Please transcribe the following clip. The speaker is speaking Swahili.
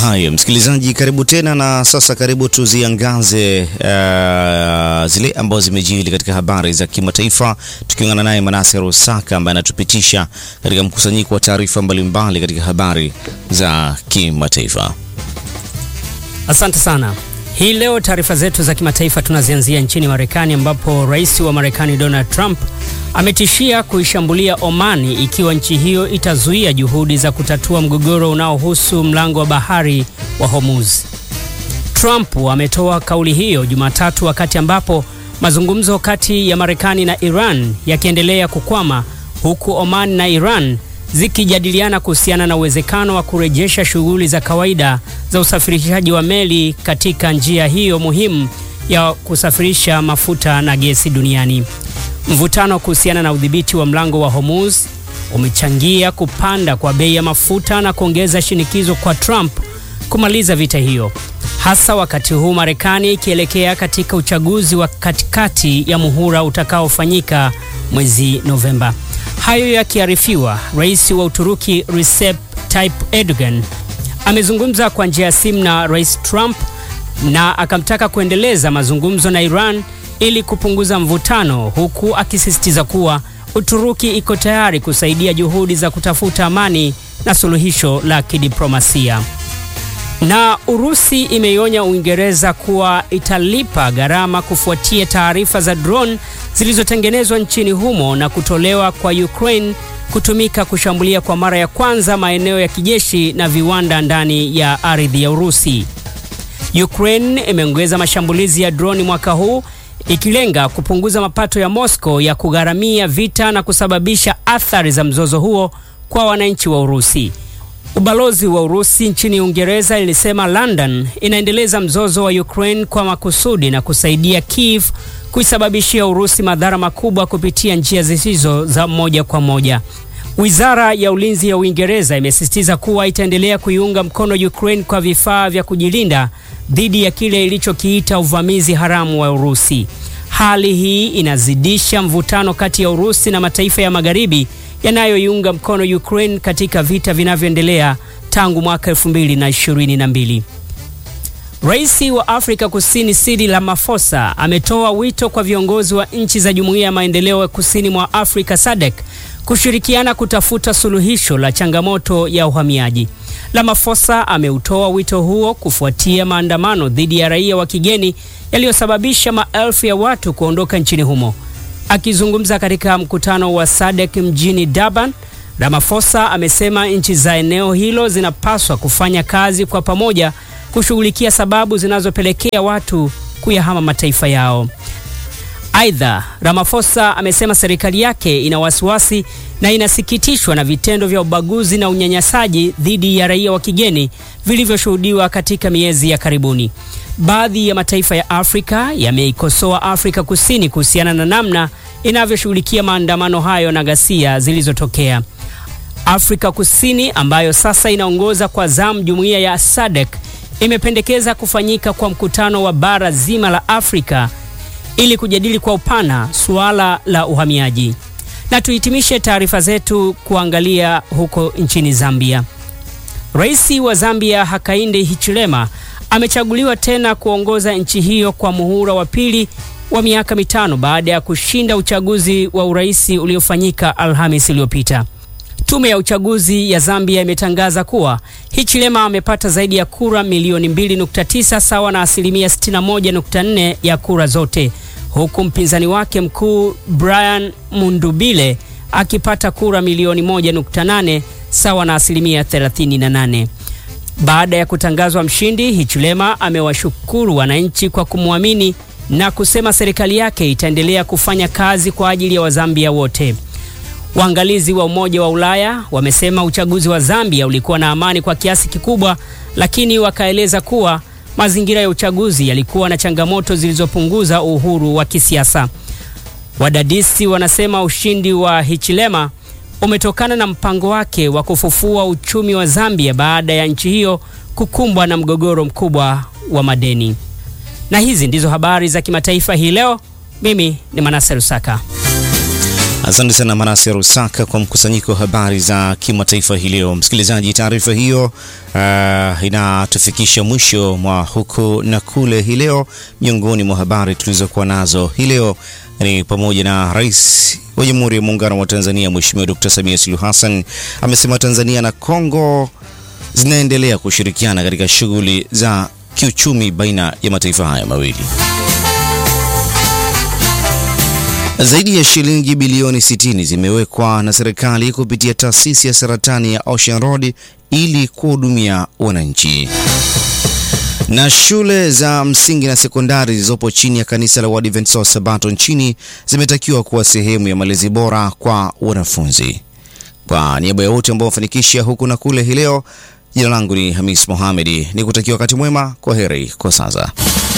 Haya, msikilizaji, karibu tena na sasa, karibu tuziangaze uh, zile ambazo zimejili katika habari za kimataifa, tukiungana naye Manase Rusaka ambaye anatupitisha katika mkusanyiko wa taarifa mbalimbali katika habari za kimataifa. Asante sana. Hii leo taarifa zetu za kimataifa tunazianzia nchini Marekani ambapo rais wa Marekani Donald Trump ametishia kuishambulia Omani ikiwa nchi hiyo itazuia juhudi za kutatua mgogoro unaohusu mlango wa bahari wa Hormuz. Trump ametoa kauli hiyo Jumatatu wakati ambapo mazungumzo kati ya Marekani na Iran yakiendelea kukwama huku Oman na Iran zikijadiliana kuhusiana na uwezekano wa kurejesha shughuli za kawaida za usafirishaji wa meli katika njia hiyo muhimu ya kusafirisha mafuta na gesi duniani. Mvutano kuhusiana na udhibiti wa mlango wa Hormuz umechangia kupanda kwa bei ya mafuta na kuongeza shinikizo kwa Trump kumaliza vita hiyo, hasa wakati huu Marekani ikielekea katika uchaguzi wa katikati ya muhula utakaofanyika mwezi Novemba. Hayo yakiarifiwa, rais wa Uturuki Recep Tayyip Erdogan amezungumza kwa njia ya simu na rais Trump na akamtaka kuendeleza mazungumzo na Iran ili kupunguza mvutano, huku akisisitiza kuwa Uturuki iko tayari kusaidia juhudi za kutafuta amani na suluhisho la kidiplomasia. Na Urusi imeionya Uingereza kuwa italipa gharama kufuatia taarifa za drone zilizotengenezwa nchini humo na kutolewa kwa Ukraine kutumika kushambulia kwa mara ya kwanza maeneo ya kijeshi na viwanda ndani ya ardhi ya Urusi. Ukraine imeongeza mashambulizi ya droni mwaka huu ikilenga kupunguza mapato ya Moscow ya kugharamia vita na kusababisha athari za mzozo huo kwa wananchi wa Urusi. Ubalozi wa Urusi nchini Uingereza ilisema London inaendeleza mzozo wa Ukraine kwa makusudi na kusaidia Kiev kuisababishia Urusi madhara makubwa kupitia njia zisizo za moja kwa moja. Wizara ya Ulinzi ya Uingereza imesisitiza kuwa itaendelea kuiunga mkono Ukraine kwa vifaa vya kujilinda dhidi ya kile ilichokiita uvamizi haramu wa Urusi. Hali hii inazidisha mvutano kati ya Urusi na mataifa ya Magharibi yanayoiunga mkono Ukraine katika vita vinavyoendelea tangu mwaka 2022. Rais wa Afrika Kusini Cyril Ramaphosa ametoa wito kwa viongozi wa nchi za Jumuiya ya Maendeleo ya Kusini mwa Afrika SADC kushirikiana kutafuta suluhisho la changamoto ya uhamiaji. Ramaphosa ameutoa wito huo kufuatia maandamano dhidi ya raia wa kigeni yaliyosababisha maelfu ya watu kuondoka nchini humo. Akizungumza katika mkutano wa SADC mjini Durban, Ramaphosa amesema nchi za eneo hilo zinapaswa kufanya kazi kwa pamoja kushughulikia sababu zinazopelekea watu kuyahama mataifa yao. Aidha, Ramaphosa amesema serikali yake ina wasiwasi na inasikitishwa na vitendo vya ubaguzi na unyanyasaji dhidi ya raia wa kigeni vilivyoshuhudiwa katika miezi ya karibuni. Baadhi ya mataifa ya Afrika yameikosoa Afrika Kusini kuhusiana na namna inavyoshughulikia maandamano hayo na ghasia zilizotokea. Afrika Kusini ambayo sasa inaongoza kwa zamu jumuiya ya SADC imependekeza kufanyika kwa mkutano wa bara zima la Afrika ili kujadili kwa upana suala la uhamiaji. Na tuhitimishe taarifa zetu kuangalia huko nchini Zambia. Rais wa Zambia Hakainde Hichilema amechaguliwa tena kuongoza nchi hiyo kwa muhula wa pili wa miaka mitano baada ya kushinda uchaguzi wa urais uliofanyika Alhamisi iliyopita. Tume ya uchaguzi ya Zambia imetangaza kuwa Hichilema amepata zaidi ya kura milioni 2.9 sawa na asilimia 61.4 ya kura zote, huku mpinzani wake mkuu Brian Mundubile akipata kura milioni 1.8 sawa na asilimia 38. Baada ya kutangazwa mshindi, Hichilema amewashukuru wananchi kwa kumwamini na kusema serikali yake itaendelea kufanya kazi kwa ajili ya Wazambia wote. Waangalizi wa Umoja wa Ulaya wamesema uchaguzi wa Zambia ulikuwa na amani kwa kiasi kikubwa, lakini wakaeleza kuwa mazingira ya uchaguzi yalikuwa na changamoto zilizopunguza uhuru wa kisiasa. Wadadisi wanasema ushindi wa Hichilema umetokana na mpango wake wa kufufua uchumi wa Zambia baada ya nchi hiyo kukumbwa na mgogoro mkubwa wa madeni. Na hizi ndizo habari za kimataifa hii leo. Mimi ni Manase Rusaka. Asante sana Manase Rusaka kwa mkusanyiko wa habari za kimataifa hii leo. Msikilizaji, taarifa hiyo uh, inatufikisha mwisho mwa huku na kule hii leo. Miongoni mwa habari tulizokuwa nazo hii leo ni pamoja na Rais wa Jamhuri ya Muungano wa Tanzania Mheshimiwa Dr. Samia Suluhu Hassan amesema Tanzania na Kongo zinaendelea kushirikiana katika shughuli za kiuchumi baina ya mataifa haya mawili. Zaidi ya shilingi bilioni 60 zimewekwa na serikali kupitia taasisi ya saratani ya Ocean Road ili kuhudumia wananchi. Na shule za msingi na sekondari zilizopo chini ya kanisa la Waadventista wa Sabato nchini zimetakiwa kuwa sehemu ya malezi bora kwa wanafunzi. Kwa niaba ya wote ambao wafanikisha huku na kule hii leo, jina langu ni Hamis Mohamedi, ni kutakia wakati mwema. Kwa heri kwa sasa.